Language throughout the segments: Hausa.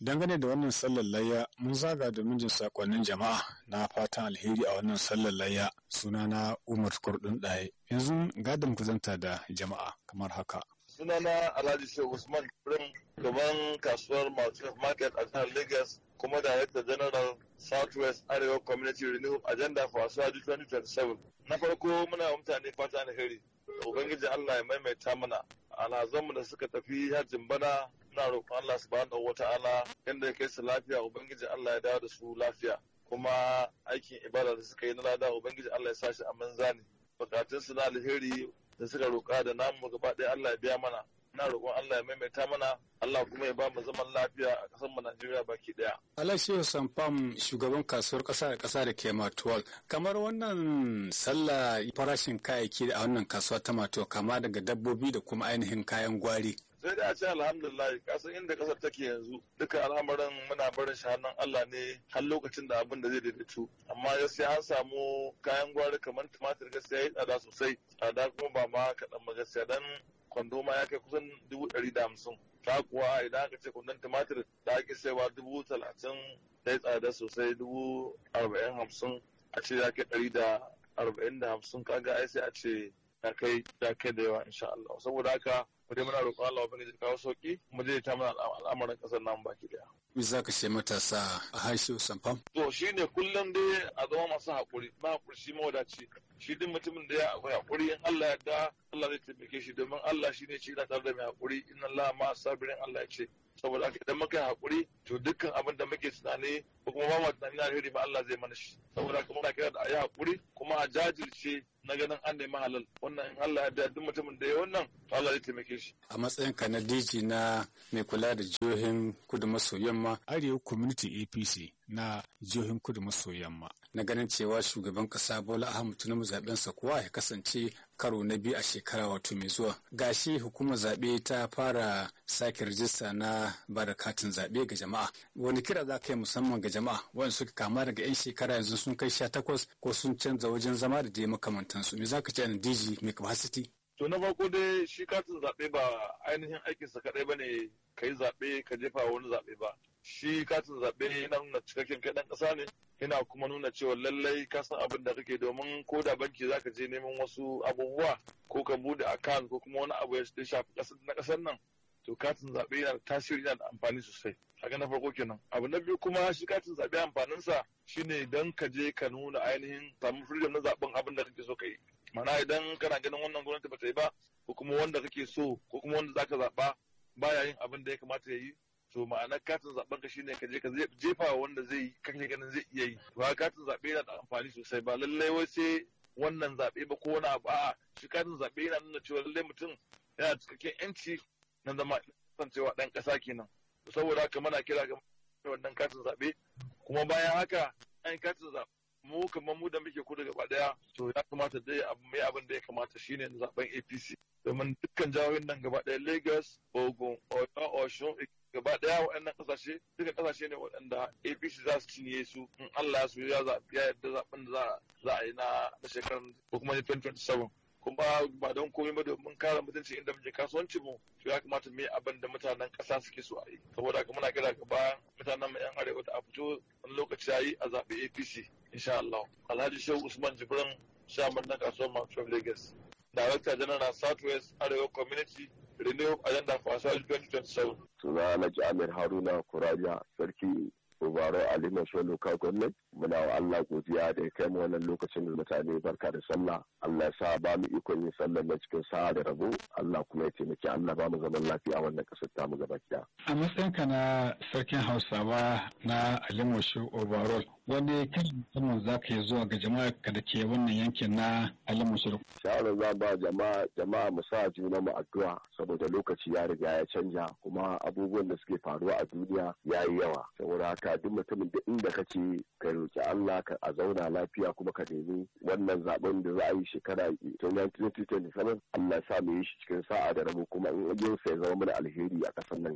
Dangane da wannan sallar layya mun zaga domin jin sakonnin jama'a na fatan alheri a wannan sallar layya sunana Umar Kurdun Ɗaye. Yanzu gadon kuzanta da jama'a kamar haka. Sunana Alhaji Shehu Usman Prim gaban kasuwar Market a jihar Lagos kuma Director General Southwest Arewa Community Renewal Agenda for Asuwaji 2027. Na farko muna mutane fata alheri. Ubangiji Allah ya maimaita mana alhazanmu da suka tafi hajjin bana na roƙon Allah subhanahu wata'ala yadda ya kai su lafiya ubangiji Allah ya dawo da su lafiya kuma aikin ibada da suka yi na lada ubangiji Allah ya sashi a manzani bukatun su na alheri da suka roƙa da namu gaba ɗaya Allah ya biya mana na roƙon Allah ya maimaita mana Allah kuma ya ba mu zaman lafiya a ƙasar mu Najeriya baki ɗaya. Alashiyu Samfam shugaban kasuwar ƙasa da ƙasa da ke Matuwal. Kamar wannan sallah farashin kayayyaki a wannan kasuwa ta Matuwal kama daga dabbobi da kuma ainihin kayan gwari. sai da a ce alhamdulillah kasan inda kasar take yanzu duka al'amarin muna barin shi hannun Allah ne har lokacin da abin da zai daidaitu amma gaskiya an samu kayan gwari kamar tumatir gaskiya ya tsada sosai tsada kuma ba ma kaɗan ba gaskiya dan kwando ma ya kai kusan dubu ɗari da hamsin ta kuwa idan aka ce kwandon tumatir da ake saiwa dubu talatin ya tsada sosai dubu arba'in hamsin a ce ya kai ɗari da arba'in da hamsin kaga ai sai a ce ya kai ya kai da yawa insha Allah saboda haka mu dai muna roƙon Allah ubangiji kawo sauki mu je ta mana al'amarin ƙasar nan baki daya Me za ka ce matasa a harshe Samfam? to shine kullum dai a zama masu haƙuri ma haƙuri shi mawadaci shi duk mutumin da ya akwai haƙuri in Allah ya da Allah zai taimake shi domin Allah shine shi na tare da mai haƙuri inna Allah ma sabirin Allah ya ce saboda haka idan muka yi haƙuri to dukkan abin da muke tunani ko kuma ba mu tunani na alheri ba Allah zai mana shi saboda haka muna kira da a yi haƙuri kuma a jajirce na ganin an nemi halal wannan in Allah ya da duk mutumin da ya wannan to Allah zai taimake shi A matsayinka na DG na mai kula da jihohin kudu maso yamma Arewa Community APC na jihohin kudu maso yamma. Na ganin cewa shugaban kasa Bola Ahmed Tinubu zaben sa kuwa ya kasance karo na biyu a shekara wato mai zuwa. Gashi hukumar zaɓe ta fara sake rajista na bada katin zaɓe ga jama'a. Wani kira za ka yi musamman ga jama'a wanda suka kama daga 'yan shekara yanzu sun kai sha takwas ko sun canza wajen zama da dai makamantansu. Me za ka ce na DG mai capacity? To na farko dai shi katin zaɓe ba ainihin aikinsa kaɗai ba ne ka yi zaɓe ka jefa wani zaɓe ba. Shi katin zaɓe yana nuna cikakken kai ɗan ƙasa ne, yana kuma nuna cewa lallai ka san abin da kake domin ko da banki za ka je neman wasu abubuwa ko ka bude account ko kuma wani abu ya shafi na ƙasar nan. To katin zaɓe yana da tasiri yana da amfani sosai. Haka na farko kenan. Abu na biyu kuma shi katin zaɓe amfaninsa shine don ka je ka nuna ainihin samu freedom na zaɓen abin da kake so ka yi. mana idan kana ganin wannan gwamnati ba ta yi ba ko kuma wanda kake so ko kuma wanda zaka zaɓa baya yin abin da ya kamata ya yi to ma'anar katin zaben ka shine ka je ka jefa wa wanda zai yi kake ganin zai iya yi to katin zaɓe yana da amfani sosai ba lallai wai sai wannan zaɓe ba ko wani abu a'a shi katin zaɓe yana nuna cewa lallai mutum yana cikakken yanci na zama kasancewa ɗan ƙasa kenan saboda haka muna kira ga wannan katin zaɓe kuma bayan haka an katin zaɓe mu kamar mu da muke kudu gaba daya to ya kamata dai abu mai abin da ya kamata shine zaben APC domin dukkan jihohin nan gaba daya Lagos, Ogun, Oyo, Osun gaba daya waɗannan kasashe duka kasashe ne waɗanda APC za su cinye su in Allah ya so ya zaɓi ya yarda zaɓen da za a yi na shekarar ko kuma 2027 kuma ba don komai ba domin kare mutunci inda muke kasuwanci mu to ya kamata mu yi abin da mutanen ƙasa suke so a yi saboda haka muna kira ga bayan mutanen mu yan arewa da a fito wani lokaci ya yi a zaɓi APC insha Allah Alhaji Shehu Usman Jibrin shaman na kasuwar Mount Lagos Director General Southwest Arewa Community Renew Agenda for Asali 2027 Suna Alhaji Amir Haruna Kuraja Sarki Ubaro Ali Masho Local Government muna wa Allah godiya da ya kai mu wannan lokacin da mutane barka da sallah Allah ya sa ba mu ikon yin sallar na cikin sa'a da rabo Allah kuma ya taimaki Allah ba mu zaman lafiya wannan kasar ta mu gaba ɗaya. A matsayinka na sarkin Hausawa na Alimosho Overall wani kan musamman za ka yi zuwa ga jama'a ka da ke wannan yankin na Alimosho. Shawarar za ba jama'a jama'a mu sa juna mu addu'a saboda lokaci ya riga ya canja kuma abubuwan da suke faruwa a duniya ya yi yawa saboda haka duk mutumin da inda kake ka roki Allah ka a zauna lafiya kuma ka nemi wannan zaben da za a yi shekara 2027 Allah sa mu yi shi cikin sa'a da rabo kuma in yin sa ya zama mana alheri a kasan nan gaba ki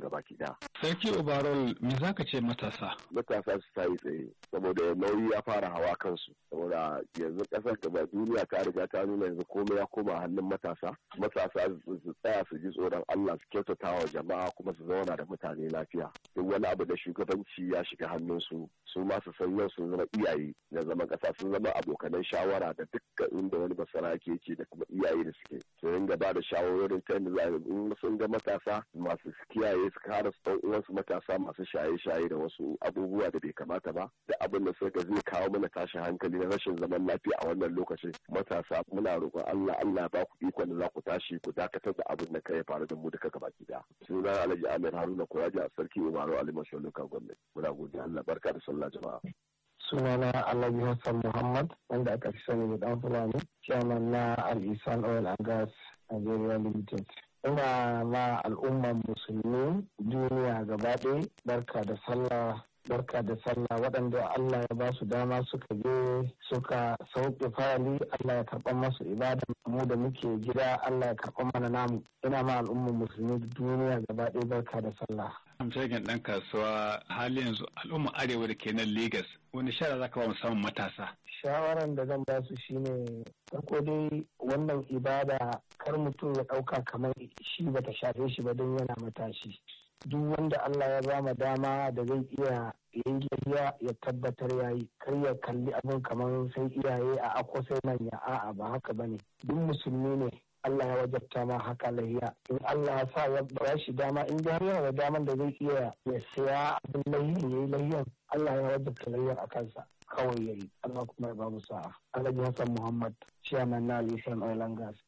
daya. Sarki Obarol me za ka ce matasa? Matasa su ta yi tsaye saboda nauyi ya fara hawa kansu saboda yanzu kasar gaba duniya ta riga ta nuna yanzu komai ya koma hannun matasa. Matasa su tsaya su ji tsoron Allah su kyautata wa jama'a kuma su zauna da mutane lafiya. Duk wani abu da shugabanci ya shiga hannunsu su ma su san yau sun zama iyaye na zaman kasa sun zama abokanan shawara da dukkan inda wani basara ke ce da kuma iyaye da suke. Su ringa ba da shawarorin ta yadda za in sun ga matasa masu kiyaye su kare su uwansu matasa masu shaye-shaye da wasu abubuwa da bai kamata ba da abin da suka zai kawo mana tashin hankali na rashin zaman lafiya a wannan lokacin matasa muna roƙon Allah Allah ba ku ikon da za ku tashi ku dakatar da abin da kai faru da mu duka gabaki daya sunan Alhaji Amir Haruna Kuraji a sarki Umaru Ali Mashalluka gwamnati muna godiya Allah barka da sallah jama'a sunana Alhaji Hassan Muhammad wanda aka fi sani da dan Fulani chairman na Al-Isan Oil and Gas Nigeria Limited ina ma al'umman musulmi duniya gaba ɗaya barka da sallah barka da sallah waɗanda Allah ya ba su dama suka je suka sauke fali Allah ya karɓar masu ibada mu da muke gida Allah ya karɓar mana namu ina ma al'umman musulmi duniya gaba ɗaya barka da sallah Amshagen ɗan kasuwa hali yanzu al'umma arewa da ke nan Legas wani shara za ka ba musamman matasa. Shawaran da zan ba su shine farko dai wannan ibada kar mutum ya ɗauka kamar shi bata shafe shi ba don yana matashi. Duk wanda Allah ya bama dama da zai iya yayi lafiya ya tabbatar ya yi kar ya kalli abin kamar sai iyaye a ako sai manya a'a ba haka bane duk musulmi ne Allah ya wajabta ma haka lahiya in Allah ya sa ya ba shi dama in har yana da daman da zai iya ya siya abin lahiyan yayi lahiyan Allah ya wajabta lahiyan a kansa kawai yayi Allah kuma ya bamu sa'a Alhaji Hassan Muhammad chairman na Alisan Oil and Gas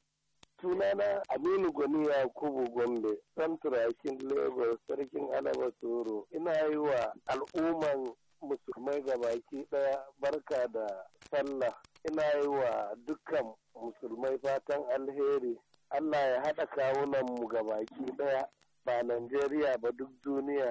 sunana Aminu Gwani Yakubu Gombe Santurakin Lagos Sarkin Alaba Toro ina yi wa al'umman musulmai gabaki daya barka da sallah ina yi wa dukkan musulmai fatan alheri Allah ya haɗa kawunan mu gabaki ɗaya ba Najeriya ba duk duniya